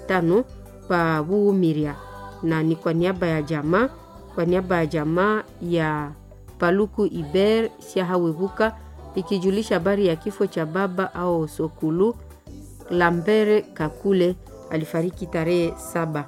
tano pa Buumiria, na ni kwa niaba ya jamaa kwa niaba ya jamaa ya Paluku Iber Siahawebuka ikijulisha habari ya kifo cha baba au Sokulu Lambere Kakule alifariki tarehe saba.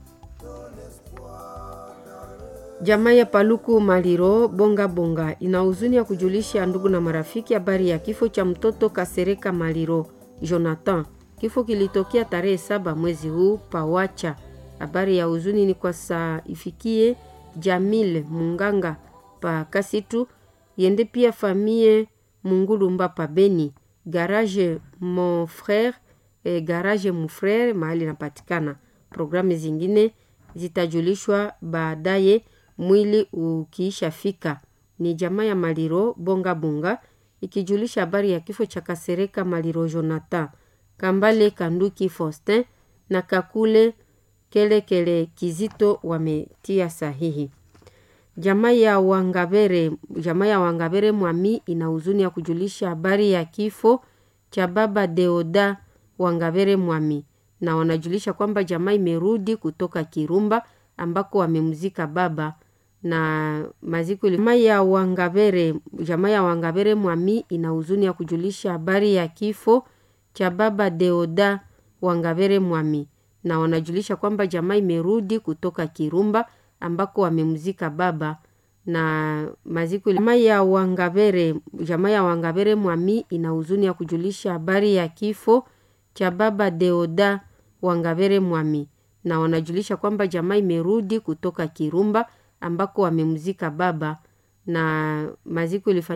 Jamaa ya Paluku Maliro Bonga Bonga ina huzuni ya kujulisha ndugu na marafiki habari ya kifo cha mtoto Kasereka Maliro Jonathan. Kifo kilitokea tarehe saba mwezi huu Pawacha. Habari ya huzuni ni kwa saa ifikie Jamil Munganga pa Kasitu yende pia famie Mungulumba pa Beni garage mon frere eh, garage mon frere mahali inapatikana. Programu zingine zitajulishwa baadaye mwili ukiisha fika. Ni jamaa ya Maliro Bonga Bonga ikijulisha habari ya kifo cha Kasereka Maliro Jonathan Kambale Kanduki Faustin na Kakule Kelekele kele Kizito wametia sahihi. Jamaa ya Wangabere, jamaa ya Wangabere Mwami ina huzuni ya kujulisha habari ya kifo cha baba Deoda Wangabere Mwami, na wanajulisha kwamba jamaa imerudi kutoka Kirumba ambako wamemzika baba na maziko. Jamaa ya Wangabere, jamaa ya Wangabere Mwami ina huzuni ya kujulisha habari ya kifo cha baba Deoda Wangabere Mwami, na wanajulisha kwamba jamaa imerudi kutoka Kirumba ambako wamemzika baba na maziko. Jamaa ya Wangabere, jamaa ya Wangabere Mwami ina huzuni ya kujulisha habari ya kifo cha baba Deoda Wangabere Mwami, na wanajulisha kwamba jamaa imerudi kutoka Kirumba ambako wamemzika baba na maziko ilifanyika.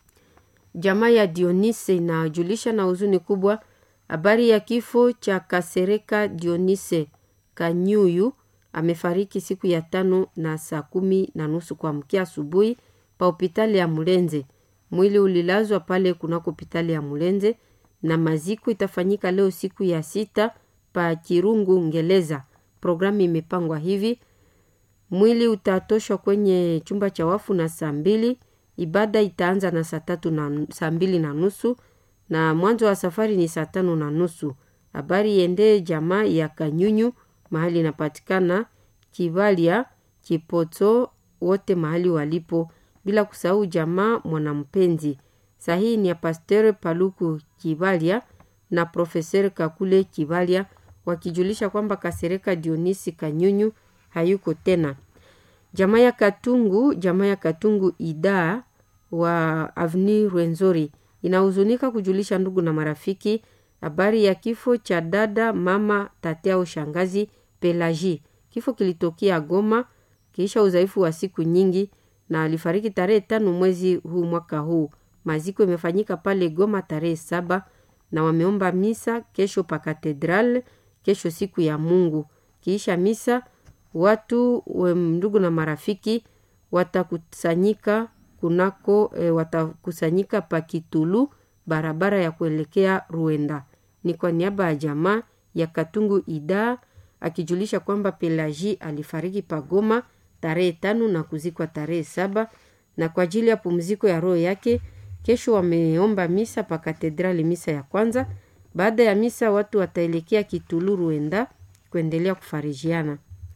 Jamaa ya Dionise inajulisha na huzuni kubwa habari ya kifo cha Kasereka Dionise Kanyuyu amefariki siku ya tano na saa kumi na nusu kuamkia asubuhi pa hospitali ya Mulenze. Mwili ulilazwa pale kunako hospitali ya Mulenze na maziko itafanyika leo siku ya sita pa Kirungu Ngeleza. Programu imepangwa hivi: mwili utatoshwa kwenye chumba cha wafu na saa mbili. Ibada itaanza na saa tatu na saa mbili na nusu na mwanzo wa safari ni saa tano na nusu. Habari iendee jamaa ya Kanyunyu mahali inapatikana Kivalia Kipoto, wote mahali walipo, bila kusahau jamaa Mwanampenzi. Sahihi ni ya Pasteur Paluku Kivalia na Profeser Kakule Kivalia wakijulisha kwamba Kasereka Dionisi Kanyunyu hayuko tena. Jamaa ya Katungu, jamaa ya Katungu Ida wa Avni Rwenzori inahuzunika kujulisha ndugu na marafiki habari ya kifo cha dada mama tate au shangazi Pelagie. Kifo kilitokea Goma kisha udhaifu wa siku nyingi, na alifariki tarehe tano mwezi huu mwaka huu. Maziko imefanyika pale Goma tarehe saba na wameomba misa kesho pa katedral, kesho siku ya Mungu. Kiisha misa watu we, ndugu na marafiki watakusanyika kunako e, watakusanyika pa Kitulu, barabara ya kuelekea Ruenda. Ni kwa niaba ya jamaa ya Katungu Ida akijulisha kwamba Pelagie alifariki pagoma tarehe tano na kuzikwa tarehe saba na kwa ajili ya pumziko ya roho yake kesho wameomba misa pa katedrali, misa ya kwanza. Baada ya misa watu wataelekea Kitulu Ruenda kuendelea kufarijiana.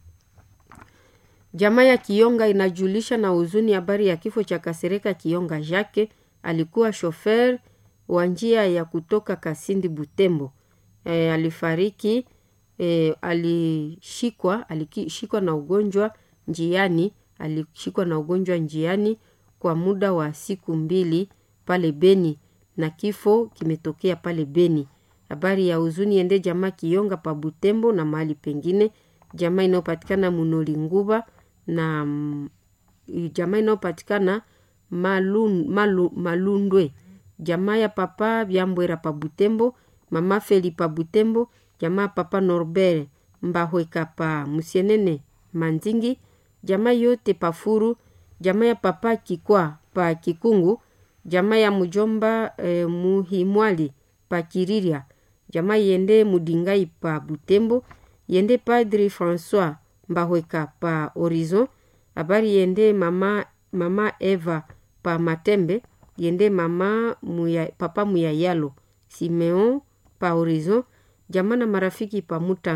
Jamaa ya Kionga inajulisha na huzuni habari ya kifo cha Kasereka Kionga Jacques, alikuwa shofer wa njia ya kutoka Kasindi Butembo. E, alifariki e, alishikwa alishikwa na ugonjwa njiani, alishikwa na ugonjwa njiani kwa muda wa siku mbili pale Beni na kifo kimetokea pale Beni. Habari ya huzuni ende jamaa Kionga pa Butembo na mahali pengine, jamaa inayopatikana Munoli Nguba na jamaa inayopatikana Malun, Malu, Malundwe, jamaa ya papa Byambwera pa Butembo, mama Feli pa Butembo, jamaa papa Norbert Mbahweka pa Musienene Manzingi, jamaa yote pa Furu, jamaa ya papa Kikwa pa Kikungu, jamaa ya mujomba eh, Muhimwali pa Kiriria, jamaa yende Mudingai pa Butembo, yende Padri Francois Mbahweka pa Horizon. Habari yende mama, mama Eva pa Matembe, yende mama muya, papa Muyayalo Simeon pa Horizon, jamaa na marafiki pa Muta